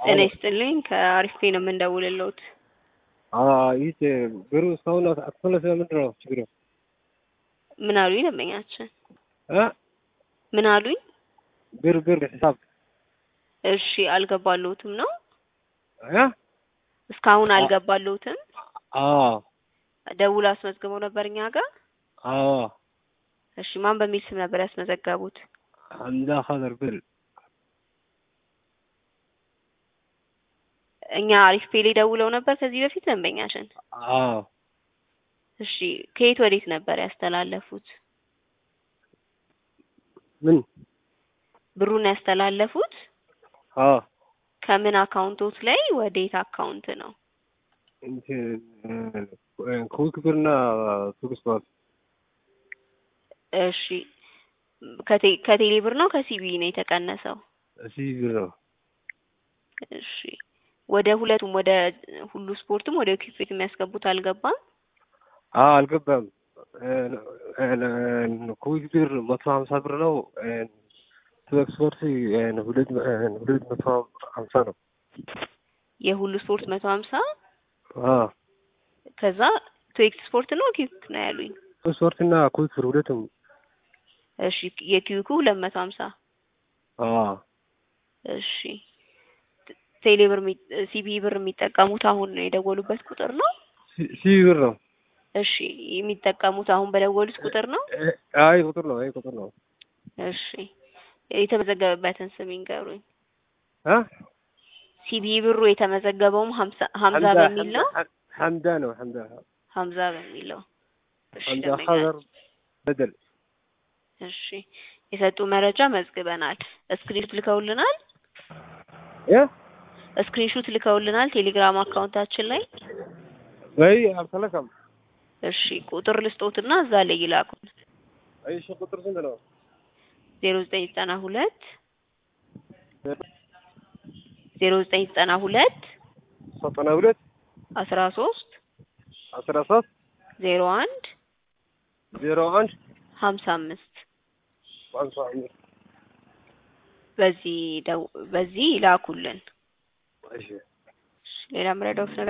ጤና ይስጥልኝ ከአሪፍ ፔ ነው የምንደውልልዎት። ይህ ብሩ እስካሁን አትመለስ ምንድን ነው ችግሩ? ምን አሉኝ ደንበኛችን? እ ምን አሉኝ? ብር ብር ሂሳብ እሺ አልገባልዎትም ነው? እ እስካሁን አልገባልዎትም? አዎ ደውሎ አስመዝግበው ነበር እኛ ጋር? አዎ እሺ ማን በሚል ስም ነበር ያስመዘገቡት? ሐምዛ ኸደር ብር እኛ አሪፍ ፔ ላይ ደውለው ነበር ከዚህ በፊት ደንበኛችን? አዎ እሺ ከየት ወዴት ነበር ያስተላለፉት? ምን ብሩን ያስተላለፉት አዎ ከምን አካውንቶት ላይ ወዴት አካውንት ነው? እንትን ኩዊክ ብርና ቱክ ስፖርት እሺ ከቴ ከቴሌ ብር ነው ከሲቢ ነው የተቀነሰው? እዚህ ብር ነው። እሺ ወደ ሁለቱም ወደ ሁሉ ስፖርትም ወደ ኪፔት የሚያስገቡት አልገባም? አዎ አልገባም። ኩዊክ ብር መቶ ሀምሳ ብር ነው። ቱክ ስፖርት ሁለት ሁለት መቶ ሀምሳ ነው። የሁሉ ስፖርት መቶ ሀምሳ አዎ ከዛ ቱዌክስ ስፖርት ነው ኪክ ነው ያሉኝ። ቱክ ስፖርት እና ኩዊክ ብር ሁለቱም እሺ የኪዊኩ ሁለት መቶ ሀምሳ አዎ እሺ ቴሌ ብር ሲቢ ብር የሚጠቀሙት አሁን ነው የደወሉበት ቁጥር ነው? ሲ ብር ነው። እሺ የሚጠቀሙት አሁን በደወሉት ቁጥር ነው? አይ ቁጥር ነው። አይ ቁጥር ነው። እሺ የተመዘገበበትን ስም ይንገሩኝ። እ ሲቢ ብሩ የተመዘገበውም ሀምሳ ሀምዛ በሚል ነው? ሐምዳ ነው። ሐምዳ ሀምዛ በሚል ነው። እሺ ሐምዛ ደንበኛ ኸደር በደል እሺ የሰጡ መረጃ መዝግበናል። ስክሪንሹት ልከውልናል። እ ስክሪንሹት ልከውልናል ቴሌግራም አካውንታችን ላይ። ወይ አልተለከም። እሺ ቁጥር ልስጦትና እዛ ላይ ይላኩን። አይ እሺ ቁጥር ስንት ነው? ዜሮ ዘጠኝ ዘጠና ሁለት ዜሮ ዘጠኝ ዘጠና ሁለት ዘጠና ሁለት አስራ ሶስት አስራ ሶስት ዜሮ አንድ ዜሮ አንድ ሀምሳ አምስት ሃምሳ አምስት በዚህ ደው በዚህ ይላኩልን። እሺ ሌላ ምረዳውት ነገር